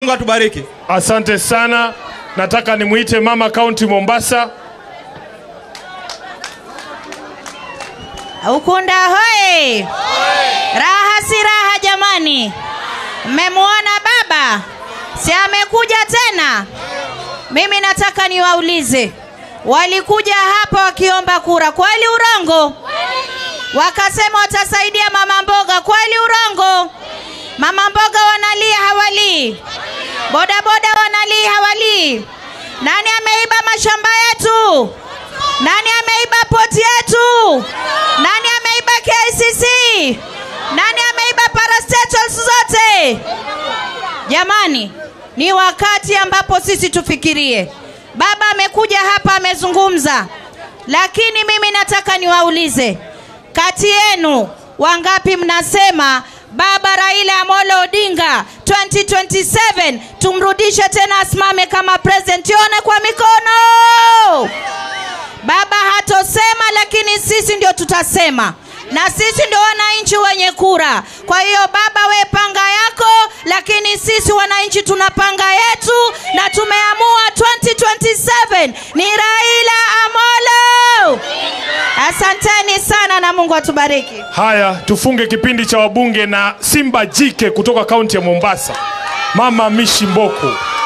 Mungu atubariki. Asante sana. Nataka nimwite mama kaunti Mombasa. Ukunda hoye! Raha si raha jamani. Mmemwona baba? Si amekuja tena? Mimi nataka niwaulize, walikuja hapa wakiomba kura, kweli urongo? Wakasema watasaidia mama mboga, kweli urongo? Mama mboga wanalia hawalii, bodaboda wanalii hawalii. Nani ameiba mashamba yetu? Nani ameiba poti yetu? Nani ameiba KICC? Nani ameiba parastatals zote? Jamani, ni wakati ambapo sisi tufikirie. Baba amekuja hapa amezungumza, lakini mimi nataka niwaulize, kati yenu wangapi mnasema Baba Raila Amolo Odinga 2027 tumrudishe tena asimame kama president? Tuone kwa mikono. Baba hatosema, lakini sisi ndio tutasema na sisi ndio wananchi wenye kura. Kwa hiyo baba, we panga yako, lakini sisi wananchi tunapanga yetu, na tumeamua 2027 ni Raila Amolo. Asanteni sana na Mungu atubariki. Haya, tufunge kipindi cha wabunge na Simba jike kutoka kaunti ya Mombasa, Mama Mishi Mboko.